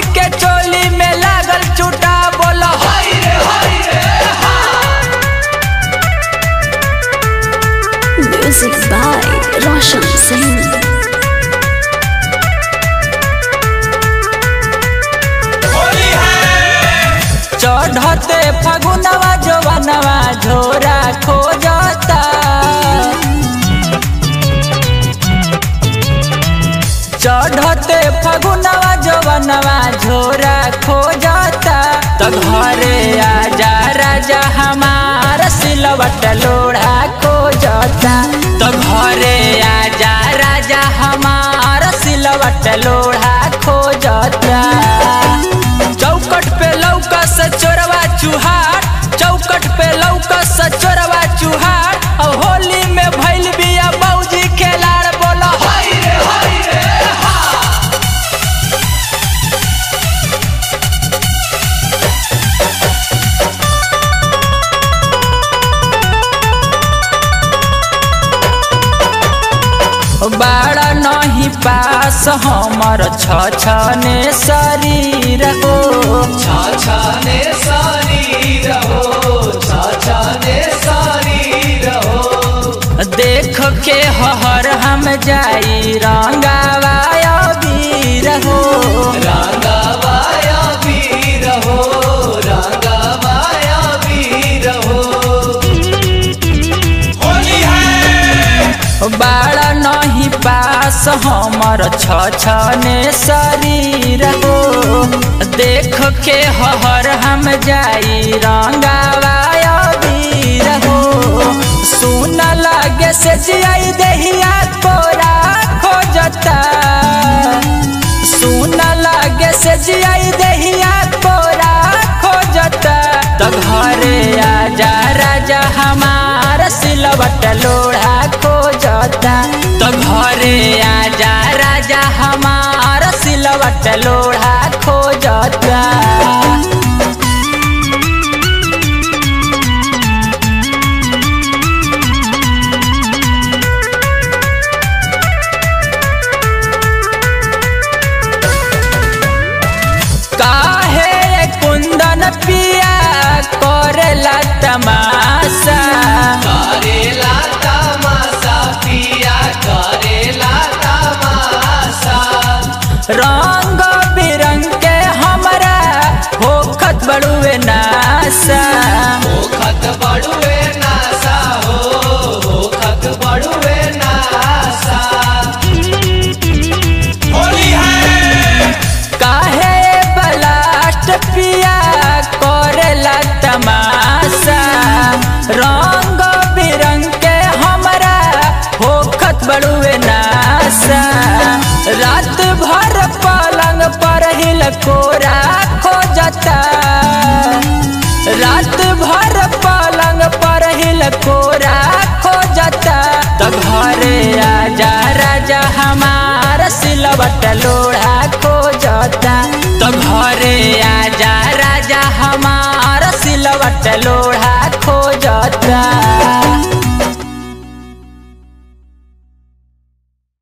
के चोली में लागल चूटा बोला Music by Roshan Singh. चढ़ते फगुनवा जवनवा झोरा खोजता चढ़ते फगुनवा जवनवा झोरा खोजता तो घरे आजा राजा हमार सिलवट लोढ़ा खोजता तो घरे आजा राजा हमार सिलवट लोढ़ा खोजता चौकट पे लौका से चोरवा चुहार चौकट पे लौका से चोरवा चुहार और होली में भइल बिया बौजी खेलाड़ बोला बाड़ा नहीं पास हमर छ छने शरीर हो छाछाने शरीर हो छाछाने शरीर हो देख के हर हम जाई रंगावा वीर हो रंगवाया वीर हो रंगवाया वीर हो होली है बाड़ा नहीं पास हमर छ छने शरीर हो देख के हर हम जाई रंगावा वीर हो सुन लगे से जियाई देहिया तोरा खोजता सुन लगे से जियाई देहिया तोरा खोजता तो घरे आजा राजा हमार सिलवट लोढ़ा खोजता तो घरे आजा राजा हमार सिलवट लोढ़ा खोजता काहे कुंदन पिया करेला तमाशा करेला तमाशा पिया करेला तमाशा रंग बिरंग के हमरा होखत बड़ुए नासा होखत बड़ुए नासा हो होखत बड़ुए नासा होली है काहे बलास्ट पिया करेला तमाशा रंग बिरंग के हमरा होखत बड़ुए नासा रात भर पलंग पर हिल कोरा खोजता रात भर पलंग पर हिल कोरा खोजता तो घरे आजा राजा हमार सिलवट लोढ़ा खोजता तो घरे आजा राजा हमार सिलवट लोढ़ा खोजता